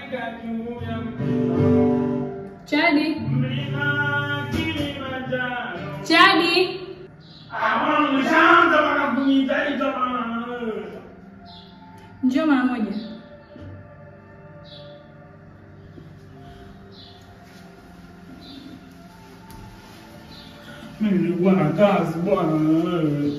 Nimefika juu ya mlima. Chadi, Mlima Kilimanjaro. Chadi, Ah, umeshaanza bana kuniitaita bana. njoo mara moja. Mimi nilikuwa na kazi bwana wewe.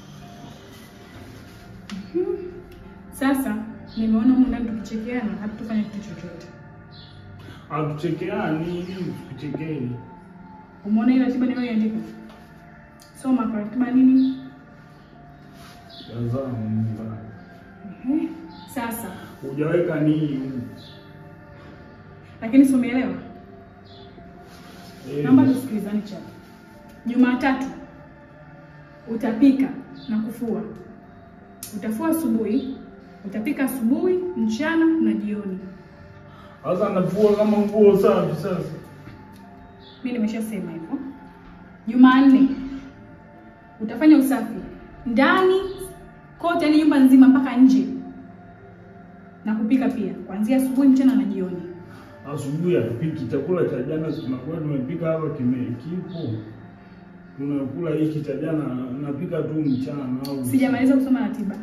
Sasa nimeona humu ndani tukichekeana hatutafanya kitu chochote. Hatuchekeani ili tukuchekeni. Umeona ile ratiba niliyoiandika? Soma kwa ratiba nini? Tazama mbaya. Ehe. Sasa Hujaweka nini huko? lakini si umeelewa? Eh, Naomba tusikilizane chapa. Jumatatu utapika na kufua. Utafua asubuhi, utapika asubuhi, mchana na jioni. Sasa nafua kama nguo safi sasa. Mimi nimeshasema hivyo. Jumanne utafanya usafi ndani kote, yani nyumba nzima mpaka nje, na kupika pia kuanzia asubuhi, mchana na jioni. Asubuhi hatupiki chakula cha jana, tunakuwa tumepika hapa kime kipo. Tunakula hiki cha jana, napika tu mchana au Sijamaliza kusoma ratiba.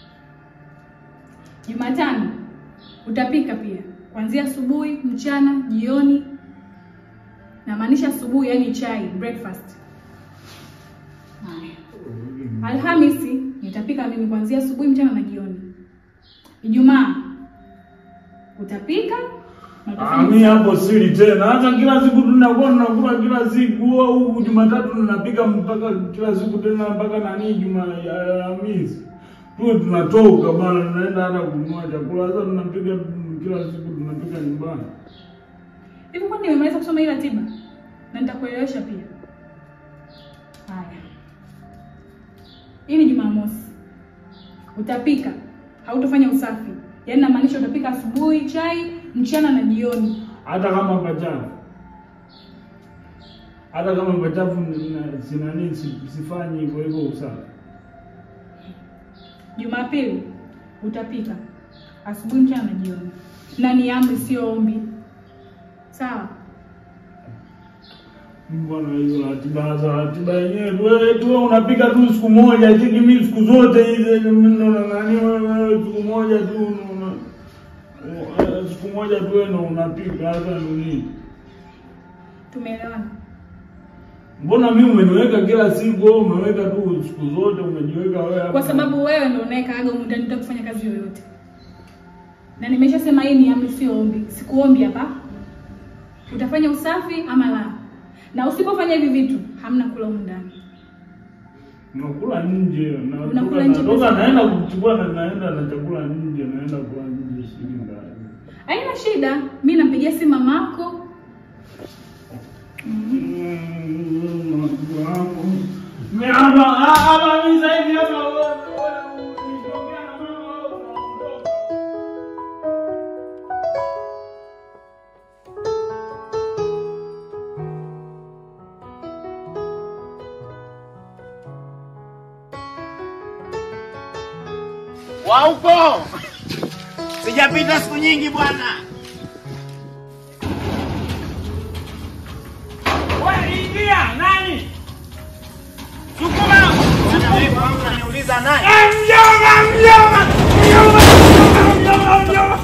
Jumatano utapika pia kuanzia asubuhi, mchana, jioni. Namaanisha asubuhi, yani chai, breakfast. Haya. Alhamisi nitapika mimi kuanzia asubuhi, mchana na jioni. Ijumaa utapika na utafanya Ah, mi hapo sili tena. Hata kila siku tunakuwa tunakula kila siku au Jumatatu tunapika mpaka kila siku tena mpaka nani Juma Alhamisi. Tuwe tunatoka bana tunaenda hata kununua chakula. Sasa tunapika kila siku tunapika nyumbani. Hivi kwani nimemaliza kusoma hii ratiba? Na nitakuelewesha pia. Haya. Hii ni Jumamosi. Utapika, hautofanya usafi. Yaani namaanisha utapika asubuhi chai, mchana na jioni. Hata kama pachafu. Hata kama pachafu na- sina nini si- sifanyi hivyo hivyo usafi. Jumapili utapika asubuhi, mchana na jioni. Na ni amri sio ombi. Sawa? Bwana hizo ratiba za ratiba yenyewe tu wewe tu wewe unapika tu siku moja lakini mimi siku zote hizi mimi ndo nani wewe siku moja tu una- una- siku moja tu wewe ndo unapika hata ndo nini? Tumeelewana? Mbona mimi umeniweka kila siku wewe umeweka tu siku zote umejiweka wewe hapa. Kwa sababu wewe ndio unayekaaga humu ndani bila kufanya kazi yoyote. Na nimeshasema hii ni amri sio ombi. Sikuombi hapa. Utafanya usafi ama la. Na usipofanya hivi vitu, hamna kula humu ndani. Unakula nje na Unakula natoka- nje natoka pesa naenda ngapi? kuchukua na naenda na chakula nje naenda kula nje shilingi ngapi? Haina shida. Mimi nampigia simu mamako. wa huko sijapita siku nyingi bwana. Ingia nani? Sukuma! Bwana, wewe kwangu unaniuliza nani? Mjomba, mjomba! Mjomba, mjomba, mjomba!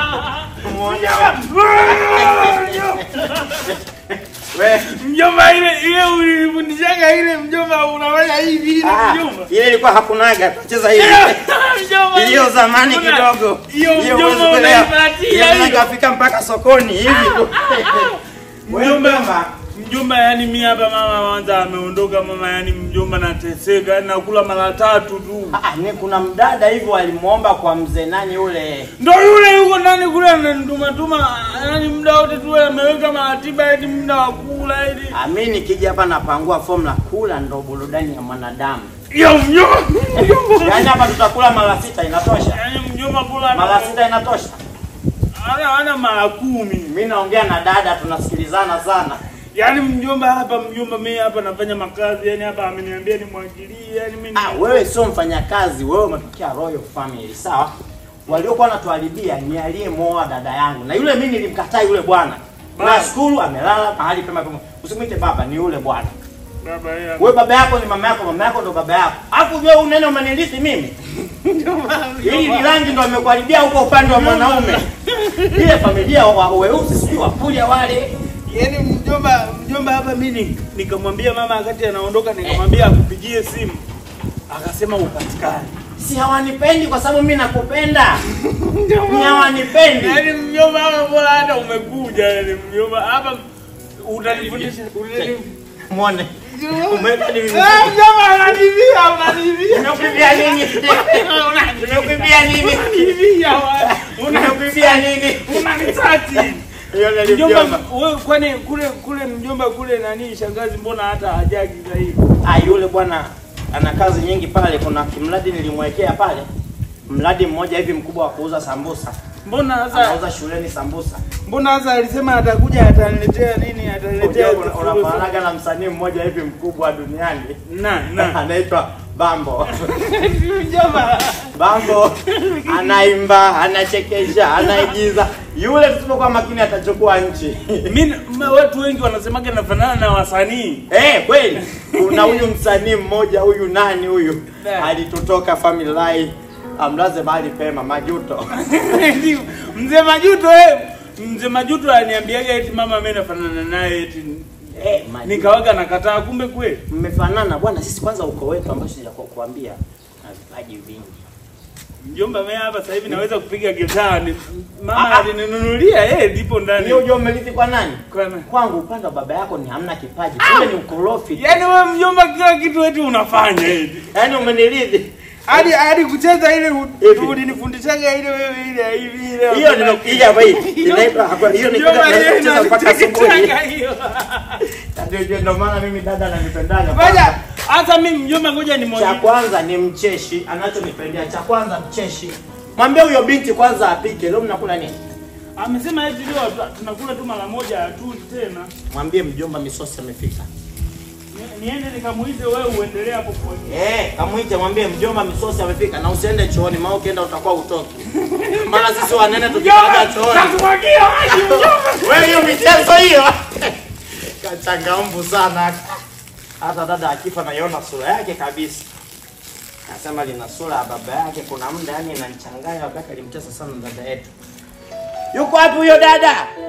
We, Mjomba ile ile ulinifundishaga ile mjomba unafanya hivi ile ah, mjomba. ile ilikuwa hakunaga cheza hivi. Mjomba. Hiyo zamani Kuna- kidogo. Hiyo huwezi mjomba kuelewa. unaipatia Hiyo hiyo. nikafika mpaka sokoni hivi tu. Wewe Mjomba, mjomba, mjomba yani mimi hapa mama kwanza ameondoka mama yani mjomba nateseka yani nakula mara tatu tu. Ah, ni kuna mdada hivyo alimuomba kwa mzee nani yule. Ndo yule yuko ndani kule ananituma tuma yani muda wote tu yeye ameweka maratiba eti muda wa kula eti. Ah, mimi nikija hapa napangua formula kula ndo burudani ya mwanadamu. Yo mjomba. Yaani hapa tutakula mara sita inatosha. Yani mjomba kula Mara sita inatosha. ana ana mara kumi. Mimi naongea na dada tunasikilizana sana. Yaani mjomba hapa mjomba mimi hapa nafanya makazi yani hapa ameniambia nimwagilie yani mimi Ah, wewe sio mfanyakazi, wewe umetokea Royal Family, sawa? waliokuwa wanatuharibia ni aliyemwoa dada yangu, na yule mimi nilimkataa yule bwana. Baba. Nashukuru amelala mahali pema pema. Usimwite baba, ni yule bwana. Baba yeye. Wewe baba yako ni mama yako, mama yako ndo baba yako. Alafu wewe unene umenilithi mimi. Hili ni rangi ndo amekuharibia huko upande wa mwanaume. Ile familia wa weusi sijui wapuja wale. Yaani mjomba mjomba hapa mimi ni- nikamwambia mama wakati anaondoka nikamwambia akupigie simu. Akasema upatikane. Si hawanipendi kwa sababu mimi nakupenda. Ni hawanipendi. Yaani mjomba hapa bora hata umekuja yaani mjomba hapa utanifundisha utani- Muone. Umeweka ni mimi. Ah, mjomba ananivia ananivia. Unakuibia nini? Unakuibia nini? Unanivia wa- una- Unakuibia nini? Unanisati. Hiyo ndio Mjomba mjomba. wewe kwani kule kule mjomba kule nani shangazi mbona hata hajagi zaidi? Ah, yule bwana ana kazi nyingi pale. Kuna kimradi nilimwekea pale, mradi mmoja hivi mkubwa wa kuuza sambusa. Mbona sasa Anauza shuleni sambusa. mbona sasa alisema atakuja ataniletea nini ataniletea Unajua una- Unafananaga na msanii mmoja hivi mkubwa duniani na na anaitwa Bambo. mjomba Bambo anaimba, anachekesha, anaigiza. Yule tusipokuwa makini atachukua nchi. mimi ma- watu wengi wanasemaga nafanana na wasanii Eh, kweli. Kuna huyu msanii mmoja huyu nani huyu? Yeah. Alitutoka family life. Amlaze mahali pema Majuto. mzee Majuto eh mzee Majuto aliniambiaga eti mama mimi nafanana naye eti Eh, Majuto. nikawaga nakataa kumbe kweli Mmefanana bwana, sisi kwanza uko wetu ambacho sijakuambia na vipaji vingi. mjomba mimi hapa sasa hivi naweza kupiga gitaa ni- Ah, mama ah. alininunulia eh lipo ndani Hiyo unajua umelithi kwa nani? Kwa nani? Kwangu upande wa baba yako ni hamna kipaji. Kule ni ukorofi. tu. Yaani wewe mjomba kila kitu eti unafanya eti. Yaani umenilithi. Hadi hadi kucheza ile Hivi. ulinifundishaga ile wewe ile hivi ile. Hiyo nimekuja hapa hii. Inaitwa hapa hiyo ni Mjomba yeye kucheza mpaka asubuhi. ananichekeshaga hiyo. Ndio ndio ndio maana mimi dada ananipendaga. Ngoja hata mimi mjomba ngoja ni Cha moja. kwanza ni mcheshi, anachonipendea. Cha kwanza mcheshi. Mwambie huyo binti kwanza apike. Leo mnakula nini? Amesema eti leo tu- tunakula tu mara moja tu tena. Mwambie mjomba misosi amefika. Ni- Niende nikamuize wewe uendelee hapo kwa. Eh, kamuite mwambie mjomba misosi amefika na usiende chooni maana ukienda utakuwa utoki. Maana sisi wanene tukikaga chooni. Nakumwagia maji mjomba. Wewe hiyo michezo hiyo. Kachangamfu sana. Hata dada akifa naiona sura yake kabisa. Nasema lina sura ya baba yake, kuna muda yani inanichanganya wakati alimtesa sana dada yetu. Yuko wapi huyo dada?